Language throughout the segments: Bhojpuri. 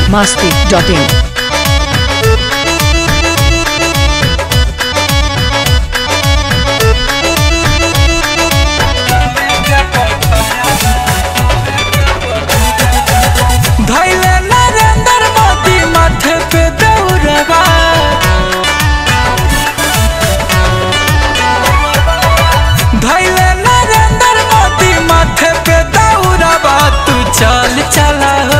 masti.in. धैले नरेंद्र मोदी माथे पे दौड़बा धैले नरेंद्र मोदी माथे पे दौड़बा तू चल चला हो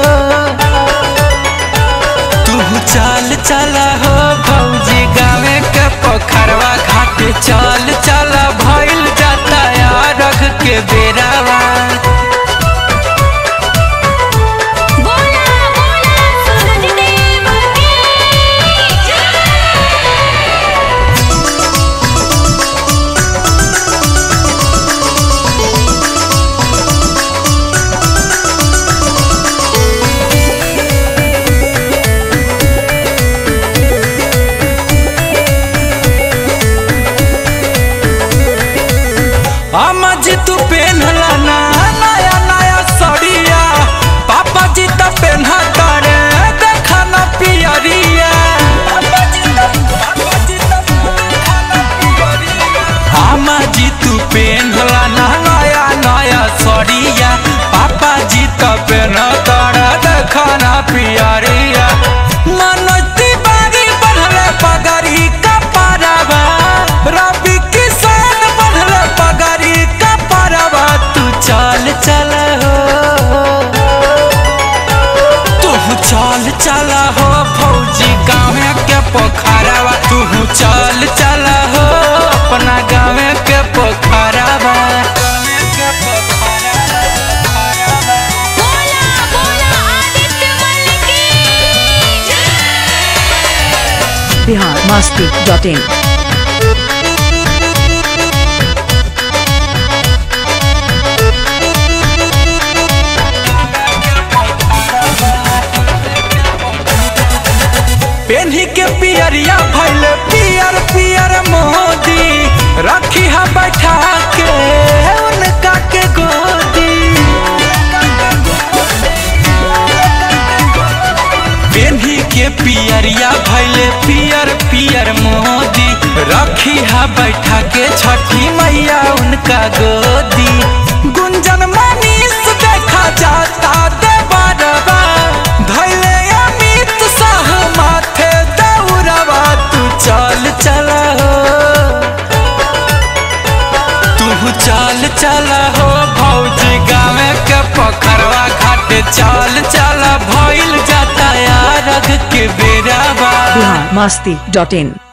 तू चल चला हो भौजी गावे के पोखरवा घाट चल चला भइल जाता यारग के बेरावा बोला बोला सूरज देव की जय अम्मा जी तू पेन्हला ना नया नया सड़िया पापा जी तो पेन्हा तारे देखा ना पियरिया अम्मा जी तू पेन्हला ना नया नया सड़िया पापा जी तो पेन्हा तारे देखा ना पियरिया मनोज तिवारी बढ़ले पगड़ी का पारावा रवि किसान बढ़ले पगड़ी का पारावा तू चल चल हो तू चल चल हो फौजी गाँव के पोखरावा तू चल चल हो अपना गाँव के पोखरावा बोला बोला आदित्य मल की जय Bihar masti.in. पेन्ही के पियरिया भैल पियर पियर मोदी रखी है बैठा के उनका के गोदी पेन्ही के पियरिया भैल पियर पियर मोदी रखी है बैठा के छठी मैया उनका गोदी गुंजन मनीष देखा जाता देवरवा धैले अमित शाह माथे दौड़वा तू चल चल हो तू चल चल हो भौजी गाँव के पोखरवा घाट चल चल भइल जाता यारग के बेरावा Bihar masti.in.